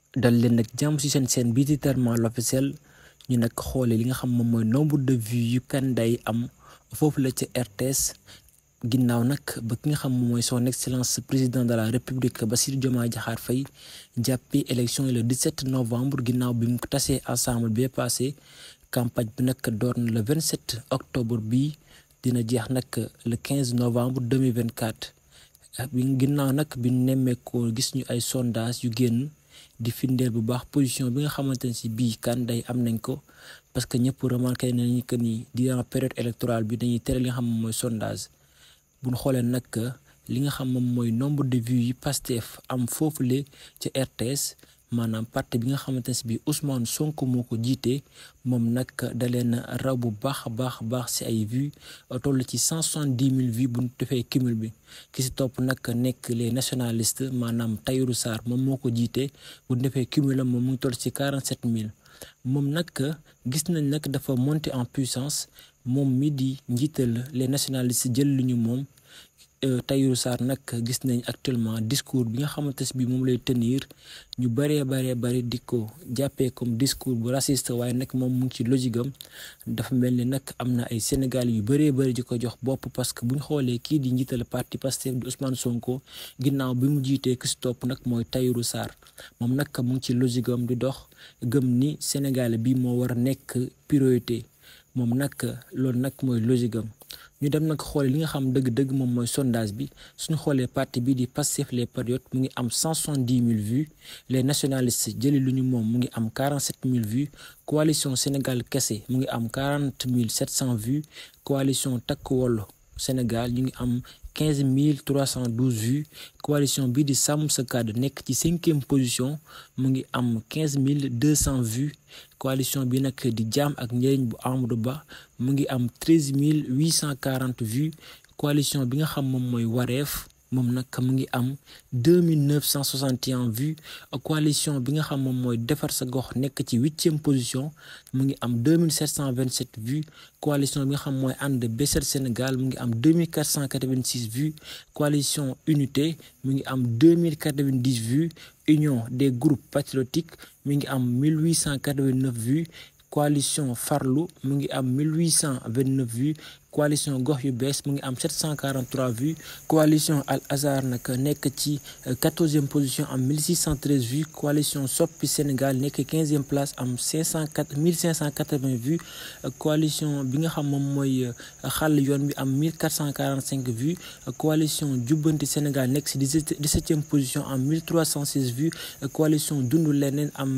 dal leen nag jàmm ci seen seen bii di Tellement l'Officiel ñu nag xoole li nga xam moom mooy nombre de vues yu Kanday am foofu la ca RTS ginnaaw nag ba ki nga xam moom mooy son excellence président de la république Bassirou Diomaye Diakhar Faye jàppee élection yi le 17 novembre ginnaaw bi mu tasee ensemble bi passé campagne bi nag door na le 27 octobre bi dina jeex nag le 15 novembre 2024 bi ginnaaw nag bi nemmeekoo gis ñu ay sondage yu génn di firndeel bu baax position bi nga xamante ne si bii Kanday am nañ ko parce que ñëpp remarqué nañu que ni durant période électorale bi dañuy tere li nga xam moom mooy sondage bu ñu xoolee nag li nga xam moom mooy nombre de vues yi Pastef am foofule ca RTS maanaam parti bi nga xamante ne si bii Ousmane Sonko moo ko jiite moom nag da leen raw bu baax a baax a baax si ay vues toll ci cent soixante-dix mille vues bu ñu defee cumul bi ki si topp nag nekk les nationalistes maanaam Tahirou Sarr moom moo ko jiite bu ñu defee cumul moom mu ngi toll ci quarante sept mille moom nag gis nañ nag dafa monter en puissance moom mi di njiital les nationalistes jël lu ñu moom. Tahirou Sarr nag gis nañ actuellement discours bi nga xamante ne bii moom lay tenir ñu bëree bëree bëri di ko jàppee comme discours bu raciste waaye nag moom mu ngi ci logique am dafa mel ni nag am na ay Sénégal yu bëree bëri di ko jox bopp parce que bu ñu xoolee kii di njiital parti Pastef di Ousmane Sonko ginnaaw bi mu jiitee ki si topp nag mooy Tahirou Sarr moom nag mu ngi ci logique am di dox gëm ni Sénégal bi moo war a nekk priorité moom nag loolu nag mooy logique am ñu dem nag xoole li nga xam dëgg-dëgg moom mooy sondage bi suñu xoolee parti bii di Pastef les patriotes mu ngi am cent soixante-dix mille vues les nationalistes jëli lu ñu moom mu ngi am quarante sept mille vues coalition Sénégal kese mu ngi am quarante mille sept cent vues coalition Takku Wallu Sénégal ñu ngi am quinze mille trois cent douze vues coalition bii di Sàmm Sa Kàddu nekk ci cinquième position mu ngi am quinze mille deux cent vues coalition bi nag di jaam ak njëriñ bu Amadou Ba mu ngi am treize mille huit cent quarante vues coalition bi nga xam moom mooy Wareef moom nag mu ngi am deux mille neuf cent soixante et un vues coalition bi nga xam moom mooy defar sa gox nekk ci huitième position mu ngi am deux mille sept cent vingt sept vues coalition bi nga xam mooy ànd Bessél Sénégal mu ngi am deux mille quatre cent quatre vingt six vues coalition unité mu ngi am deux mille quatre vingt dix vues union des groupes patriotiques mi ngi am mille huit cent quatre vingt neuf vues coalition farlu mu ngi am mille huit cent vingt neuf vues coalition gox yu bees mu ngi am 743 vues coalition Al Azhar nag nekk ci quatorzième position am 1613 vues coalition Soppi Sénégal nekk quinzième place am 504 1580 vues coalition bi nga xam moom mooy xàll yoon bi am 1445 vues coalition Jubbanti Sénégal nekk ci dix-septième position am 1316 vues coalition Dundu Leneen am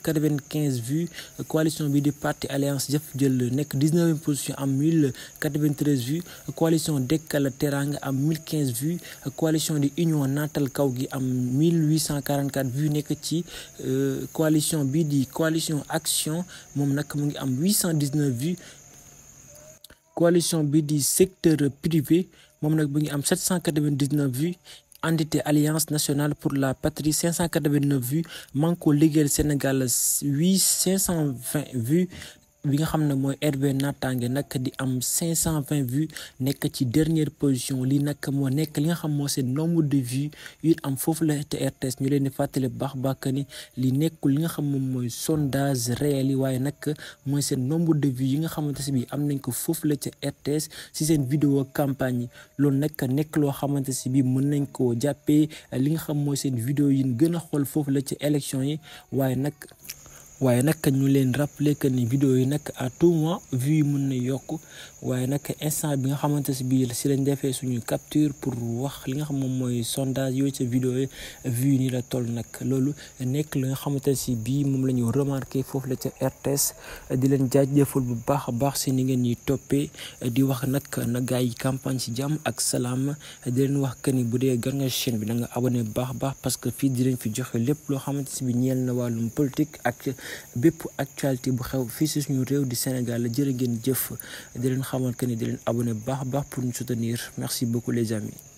1095 vues coalition bi di parti Alliance Jëf Jël nekk dix-neuvième position am 1080 23 vues coalition Dekkal Teranga am 1015 vues coalition di union naatal kaw gi am 1844 vues nekk ci coalition bii di coalition action moom nag mu ngi am 819 vues coalition bii di secteur privé moom nag mu ngi am 799 vues entité alliance nationale pour la patrie 589 vues Manko Liggéeyal Sénégal 8 520 vues bi nga xam ne mooy RV Natangué nag di am 520 vues nekk ci dernière position lii nag moo nekk li nga xam moo seen nombre de vues yu am foofu la te RTS ñu leen di fàttali baax baax ni li nekkul li nga xam moom mooy sondage réel yi waaye nag mooy seen nombre de vues yi nga xamante si bi am nañ ko foofu la ca RTS si seen vidéo campagne yi loolu nag nekk loo xamante si bi mën nañ koo jàppee li nga xam mooy seen vidéo yi gën a xool foofu la ca élection yi waaye nag waaye nag ñu leen rappeler que ni vidéo yi nag à tout moment vues yi mën na yokk waaye nag instant bi nga xamante si bii si lañ defee suñu capture pour wax li nga xam moom mooy sondage yooyu ca vidéo yi vues yi nii la toll nag loolu nekk li nga xamante si bii moom la ñu remarqué foofu la ca RTS di leen jaajëfal bu baax a baax si ni ngeen ñuy toppee di wax nag na gaa yi campagne si jàmm ak salaam di leen wax que ni bu dee gan nga chaîne bi da nga abonné bu baax a baax parce que fii di leen fi joxe lépp loo xamante si bi ñeel na wàllum politique ak bépp actualité bu xew fii si suñu réew di Sénégal la jërë ngeen jëf di leen xamal que ni di leen abonné bu baax a baax pour ñu soutenir merci beaucoup les amis